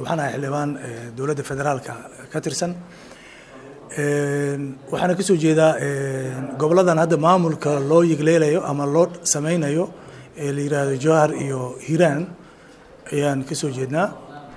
waxaan ahay xildhibaan dowladda federaalka ka tirsan waxaana ka soo jeedaa goboladan hadda maamulka loo yigleelayo ama loo sameynayo ee la yidhaahdo jowhar iyo hiiraan ayaan ka soo jeednaa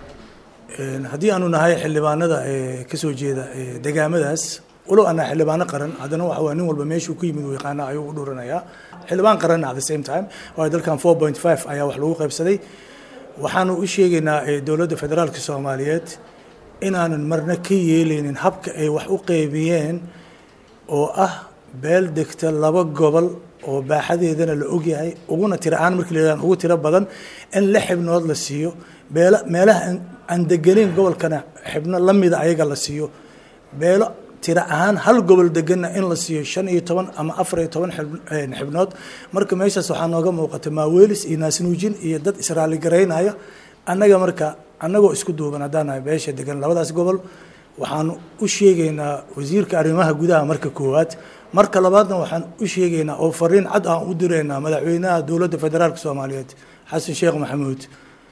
haddii aanu nahay xildhibaanada ka soo jeeda degaamadaas walow anaa xildhibaano qaran haddana waxa waa nin walba meeshuu ku yimid uu yaqaana ayuu u dhuranayaa xildhibaan qaranna at the same time waayo dalkan four point five ayaa wax lagu qaybsaday waxaanu u sheegaynaa dowladda federaalka soomaaliyeed inaanan marna ka yeelaynin habka ay wax u qeybiyeen oo ah beel degta laba gobol oo baaxadeedana la ogyahay uguna tira aan markii la yidhahan ugu tiro badan in la xibnood la siiyo beelo meelaha aan degenayn gobolkana xibno la mida ayaga la siiyo beelo tira ahaan hal gobol deganna in la siiyo shan iyo toban ama afar iyo toban xibnood marka meeshaas waxaa nooga muuqata maaweelis iyo naasnuujin iyo dad israali garaynaya annaga marka annagoo isku duuban haddaan nahay beesha degan labadaas gobol waxaanu u sheegaynaa wasiirka arrimaha gudaha marka koowaad marka labaadna waxaan u sheegaynaa oo fariin cad aan u diraynaa madaxweynaha dowladda federaalka soomaaliyeed xasan sheekh maxamuud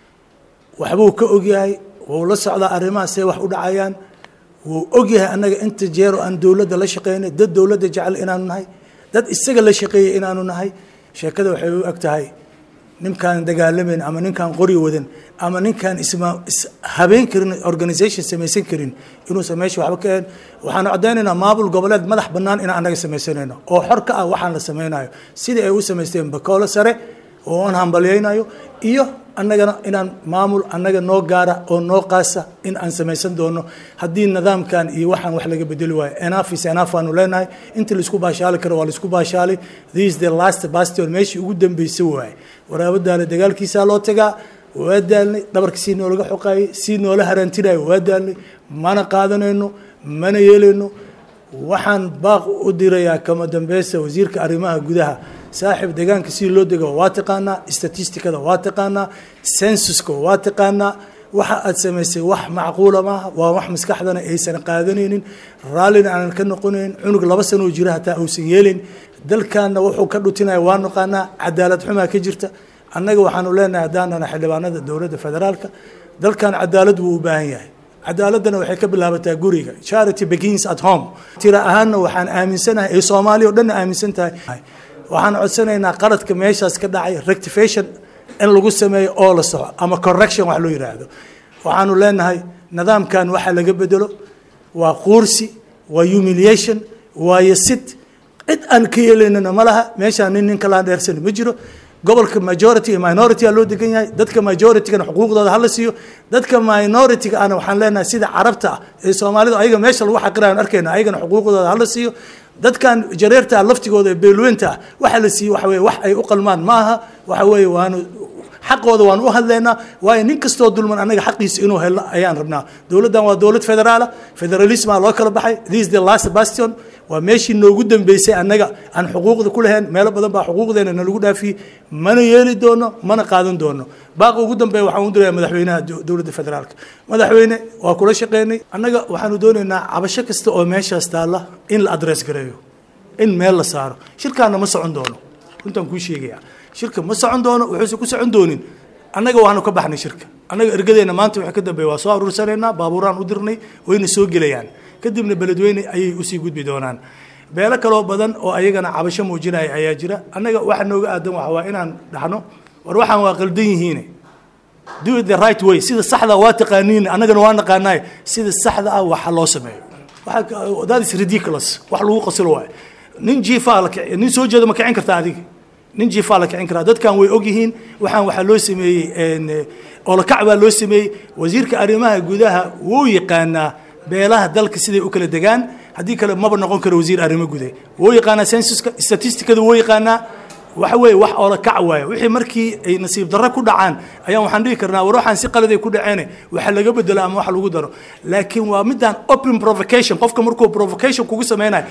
waxbuu ka ogyahay wuu la socdaa arrimaha see wax u dhacayaan wuu ogyahay annaga inta jeero aan dowladda la shaqeynay dad dowladda jecel inaanu nahay dad isaga la shaqeeyay inaanu nahay sheekada waxay u eg tahay ninkaan dagaalamayn ama ninkaan qori wadan ama ninkaan isma habeen karin organisation samaysan karin inuusan meesha waxba ka ahayn waxaanu caddaynaynaa maamul goboleed madax bannaan inaan annaga samaysanayno oo xor ka ah waxaan la samaynayo sidii ay u samaysteen bakoolo sare oo aan hambalyaynayo iyo annagana inaan maamul annaga noo gaara oo noo qaasa in aan samaysan doono haddii nidaamkan iyo waxaan wax laga bedeli waayo enough is enough aanu leenahay inta laisku baashaali karo waa laisku baashaali this the last bastion meeshii ugu dambeysay waaye waraabadaale dagaalkiisaa loo tagaa waa daalnay dhabarka sii noolaga xoqaayay sii noola haraantinayo waa daalnay mana qaadanayno mana yeelayno waxaan baaq u dirayaa kama dambeysa wasiirka arrimaha gudaha saaxib deegaanka si loo dego waa taqaanaa statisticada waa taqaanaa censuska waa taqaanaa waxa aad samaysay wax macquula maaha waa wax maskaxdana aysan qaadanaynin raallina aanan ka noqonayn cunug laba sanoo jira hataa uusan yeelin dalkaana wuxuu ka dhutinaya waa naqaanaa cadaalad xumaa ka jirta annaga waxaanu leenahay haddaanana xildhibaanada dowladda federaalka dalkan cadaalad wuu u baahan yahay cadaaladana waxay ka bilaabataa guriga charity begins at home tira ahaanna waxaan aaminsanahay ee soomaaliya o dhanna aaminsan tahay waxaan codsanaynaa qaladka meeshaas ka dhacay rectification in lagu sameeyo oo la soco ama correction wax loo yidhaahdo waxaanu leenahay nidaamkan waxa laga bedelo waa quursi waa humiliation waa yasid cid aan ka yeelaynana ma laha meeshaan nin nin kalaan dheersan ma jiro gobolka majority iyo minority aa loo degan yahay dadka majoritygana xuquuqdooda hala siiyo dadka minority-ga ana waxaan leenahay sida carabta ah ee soomaalida ayaga meesha lagu xaqirayan arkayna ayagana xuquuqdooda hala siiyo dadkan jareerta laftigooda ee beelweynta ah waxa la siiye waxa weye wax ay u qalmaan ma aha waxa weeye waanu xaqooda waan u hadlaynaa waayo nin kastoo dulman annaga xaqiisa inuu helo ayaan rabnaa dowladdan waa dowlad federaala federalismaa loo kala baxay this the last bastion waa meeshii noogu dambeysay annaga aan xuquuqda ku lahayn meelo badan baa xuquuqdeena nalagu dhaafiyey mana yeeli doono mana qaadan doono baaqa ugu dambeeya waxaan u diraya madaxweynaha dowladda federaalka madaxweyne waa kula shaqeynay annaga waxaanu doonaynaa cabasho kasta oo meeshaas taalla in la adress gareeyo in meel la saaro shirkaana ma socon doono runtaan kuu sheegaya shirka ma socon doono wuxuusan ku socon doonin annaga waanu ka baxnay shirka annaga ergadeenna maanta waxa ka dambeeya waa soo aruursanaynaa baabuuraan u dirnay wayna soo gelayaan kadibna beledweyne ayay usii gudbi doonaan beelo kaloo badan oo ayagana cabasho muujinaya ayaa jira annaga waxa nooga aadan waxa waa inaan dhahno war waxaan waa qaldan yihiine do it the right way sida saxda waa taqaaniin annagana waa naqaanaay sida saxda ah waxa loo sameeyo waxa that is ridiculous wax lagu qasilo waayo nin jiifaa la kici nin soo jeeda ma kicin karta adiga nin jiifaa la kicin karaa dadkan way og yihiin waxaan waxaa loo sameeyey olakac baa loo sameeyey wasiirka arrimaha gudaha wuu yaqaanaa beelaha dalka siday u kala degaan haddii kale maba noqon karo wasiir arrimo gude wuu yaqaanaa censuska statisticada wuu yaqaanaa waxa weeye wax oola kac waayo wixii markii ay nasiib darro ku dhacaan ayaan waxaan dhihi karnaa war waxaan si qaladay ku dhaceene waxa laga bedelo ama wax lagu daro laakiin waa midaan open provocation qofka markuu provocation kugu sameynayo